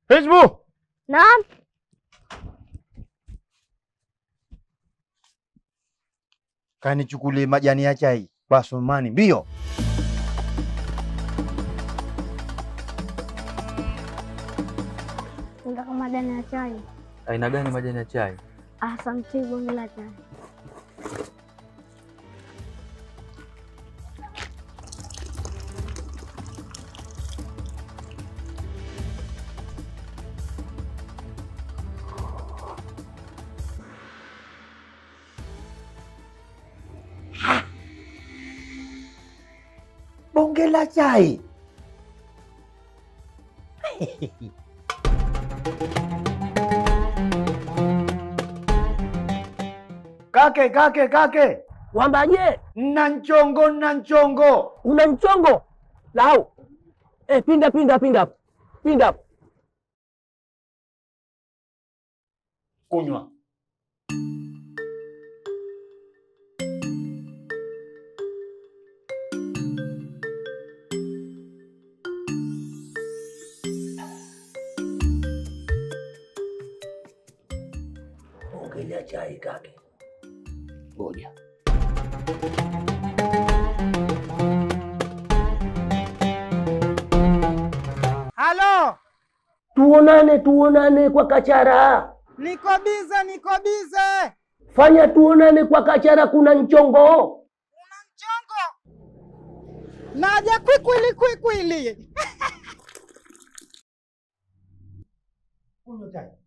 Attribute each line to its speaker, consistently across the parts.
Speaker 1: Hizbu,
Speaker 2: Naam.
Speaker 1: kanichukulie majani ya chai kwa Sumani mbio.
Speaker 2: Nataka majani ya chai.
Speaker 3: Aina gani majani ya chai?
Speaker 2: Asante bonge la chai.
Speaker 1: Bonge la chai. Kake, kake, kake,
Speaker 4: Wambaje,
Speaker 1: nna nchongo, nna nchongo.
Speaker 4: una mchongo lau? Eh, pinda pinda pinda pinda.
Speaker 1: Kunywa.
Speaker 4: Ongelea chai kake. Ngoja.
Speaker 5: Halo,
Speaker 4: Tuonane tuonane kwa kachara.
Speaker 5: niko bize, niko bize.
Speaker 4: Fanya tuonane kwa kachara, kuna mchongo.
Speaker 5: Una mchongo? Naja kwikwili kwikwili.
Speaker 1: Kunywa chai.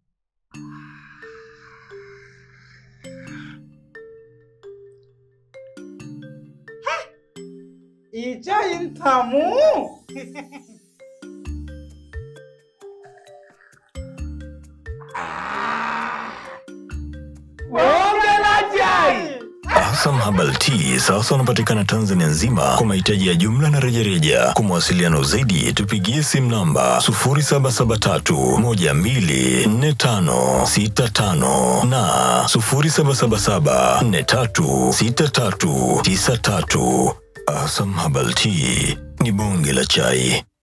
Speaker 5: Ichai ntamu.
Speaker 1: Bonge la chai.
Speaker 6: Asam Herbal Tea sasa unapatikana Tanzania nzima kwa mahitaji ya jumla na rejareja. Kwa mawasiliano zaidi tupigie simu namba 0773124565 na 0777436393. Asam Herbal Tea ni bonge la chai.